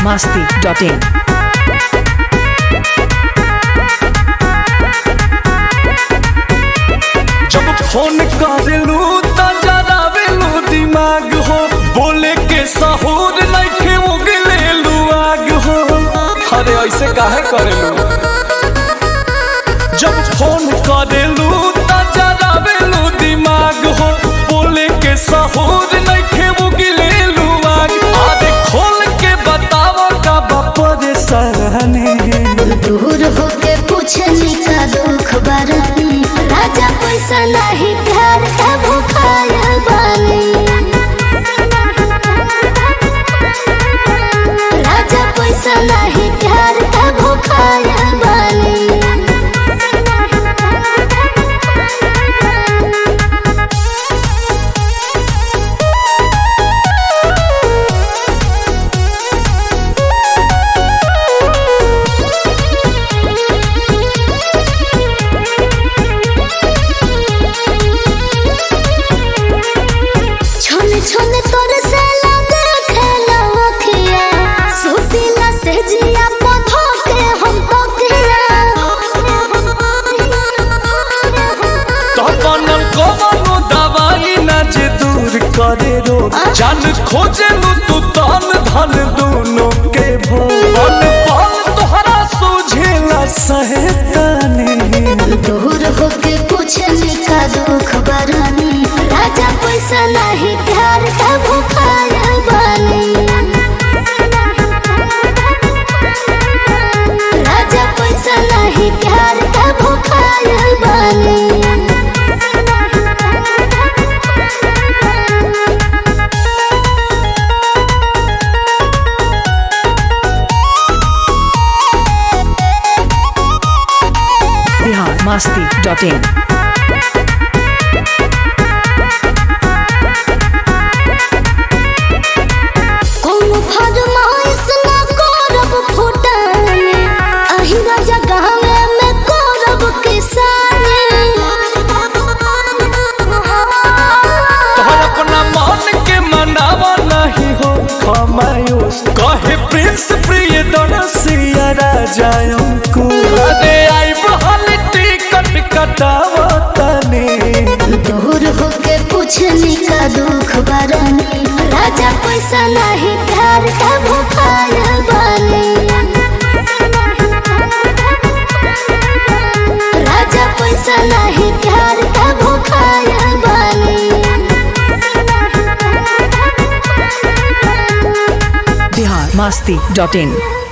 masti.in. जब phone करेलू त जरावेलू दिमाग हो बोले के सहूर नइखे उगलेलू आग हो अरे ऐसे काहे करेलू जब फोन करेलू त जरावेलू दिमाग हो बोले के सहूर नइखे उगलेलू आग अरे खोल के बताओ का परेशानी दूर होके पूछनी का दुख बरनी राजा पैसा नहीं प्यार का भूखाया बानी राजा पैसा नहीं प्यार का भूखाया बानी छोने छोने तोर से लगे खेला अखिया सुतीला से जिया पधो के हम तो किया तो बनल कवनो दवाई ना जे दूर करे रो जान खोजे लू तू तन धन दोनों के भोल पल तोहरा सोझेला सहेतानी दूर होके पूछनी का दुख बरनी राजा पैसा नहीं प्यार का भूखाया बानी राजा पैसा नहीं प्यार का भूखाया बानी Bihar masti.in. कोनो फरमाइश ना करब फुटाने अही राजा गाँवे में करब किसानी तोहर अपना मन के मनावा नहीं हो खमायूस कहे प्रिंस प्रिय दनसिया राजा को अरे आई बहल टिकट कटावा तनी दूर होके पूछनी का दुख बरनी राजा पैसा नहीं प्यार का भूखाया बानी राजा पैसा नहीं प्यार का भूखाया बानी Bihar masti.in.